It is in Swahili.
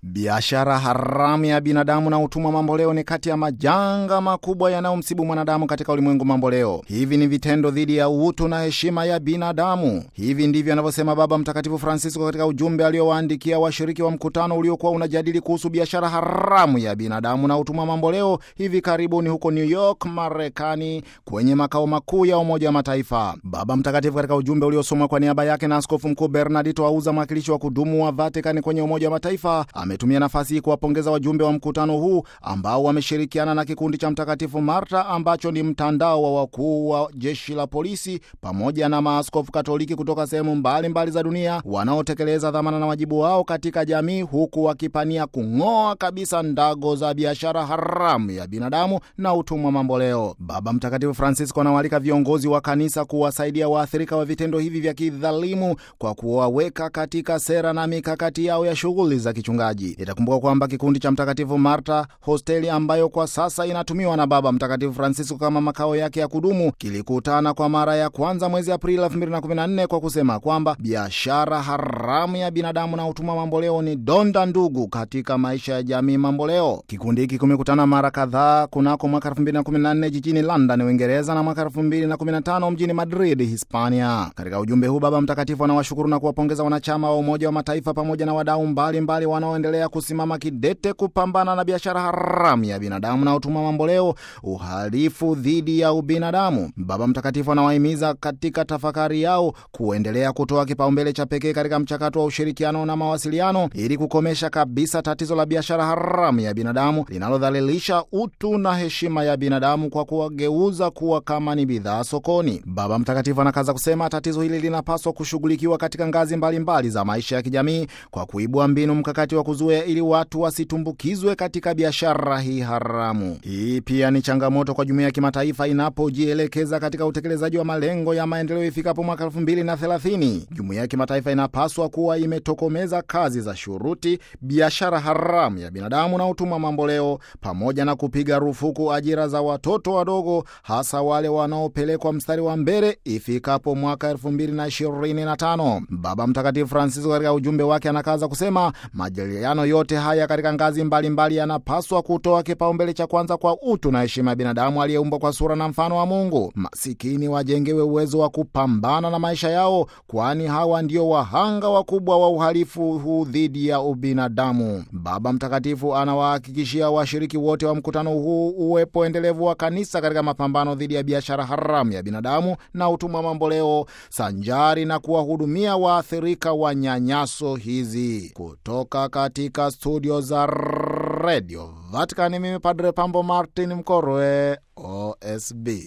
Biashara haramu ya binadamu na utumwa mamboleo ni kati ya majanga makubwa yanayomsibu mwanadamu katika ulimwengu mamboleo. Hivi ni vitendo dhidi ya utu na heshima ya binadamu. Hivi ndivyo anavyosema Baba Mtakatifu Francisco katika ujumbe aliowaandikia washiriki wa mkutano uliokuwa unajadili kuhusu biashara haramu ya binadamu na utumwa mamboleo hivi karibuni huko New York, Marekani, kwenye makao makuu ya Umoja wa Mataifa. Baba Mtakatifu katika ujumbe uliosomwa kwa niaba yake na Askofu Mkuu Bernardito Auza, mwakilishi wa kudumu wa Vatikani kwenye Umoja wa Mataifa, ametumia nafasi hii kuwapongeza wajumbe wa mkutano huu ambao wameshirikiana na kikundi cha Mtakatifu Marta ambacho ni mtandao wa wakuu wa jeshi la polisi pamoja na maaskofu Katoliki kutoka sehemu mbalimbali za dunia wanaotekeleza dhamana na wajibu wao katika jamii, huku wakipania kung'oa kabisa ndago za biashara haramu ya binadamu na utumwa mamboleo. Baba Mtakatifu Francisco anawaalika viongozi wa kanisa kuwasaidia waathirika wa vitendo hivi vya kidhalimu kwa kuwaweka katika sera na mikakati yao ya shughuli za kichungaji. Itakumbuka kwamba kikundi cha Mtakatifu Marta, hosteli ambayo kwa sasa inatumiwa na Baba Mtakatifu Francisco kama makao yake ya kudumu, kilikutana kwa mara ya kwanza mwezi Aprili 2014 kwa kusema kwamba biashara haramu ya binadamu na utumwa mamboleo ni donda ndugu katika maisha ya jamii mamboleo. Kikundi hiki kimekutana mara kadhaa kunako mwaka 2014 jijini London, Uingereza na mwaka 2015 mjini Madrid, Hispania. Katika ujumbe huu Baba Mtakatifu anawashukuru na kuwapongeza wanachama wa Umoja wa Mataifa pamoja na wadau mbalimbali wanaoendelea kusimama kidete kupambana na biashara haramu ya binadamu na utumwa mamboleo, uhalifu dhidi ya ubinadamu. Baba Mtakatifu anawahimiza katika tafakari yao kuendelea kutoa kipaumbele cha pekee katika mchakato wa ushirikiano na mawasiliano ili kukomesha kabisa tatizo la biashara haramu ya binadamu linalodhalilisha utu na heshima ya binadamu kwa kuwageuza kuwa kama ni bidhaa sokoni. Baba Mtakatifu anakaza kusema tatizo hili linapaswa kushughulikiwa katika ngazi mbalimbali mbali za maisha ya kijamii kwa kuibua mbinu mkakati wa kuzuia ili watu wasitumbukizwe katika biashara hii haramu. Hii pia ni changamoto kwa jumuiya ya kimataifa inapojielekeza katika utekelezaji wa malengo ya maendeleo ifikapo mwaka elfu mbili na thelathini. Jumuiya ya kimataifa inapaswa kuwa imetokomeza kazi za shuruti, biashara haramu ya binadamu na utumwa mamboleo, pamoja na kupiga rufuku ajira za watoto wadogo, hasa wale wanaopelekwa mstari wa mbele ifikapo mwaka elfu mbili na ishirini na tano. Baba Mtakatifu Francisco katika ujumbe wake anakaza kusema majadiliano yote haya katika ngazi mbalimbali yanapaswa kutoa kipaumbele cha kwanza kwa utu na heshima ya binadamu aliyeumbwa kwa sura na mfano wa Mungu. Masikini wajengewe uwezo wa kupambana na maisha yao, kwani hawa ndio wahanga wakubwa wa uhalifu huu dhidi ya ubinadamu. Baba Mtakatifu anawahakikishia washiriki wote wa mkutano huu uwepo endelevu wa kanisa katika mapambano dhidi ya biashara haramu ya binadamu na utumwa mamboleo, sanjari na kuwahudumia waathirika wa nyanyaso hizi. Kutoka katika studio za redio Vatikani, mimi Padre Pambo Martin Mkorwe, OSB.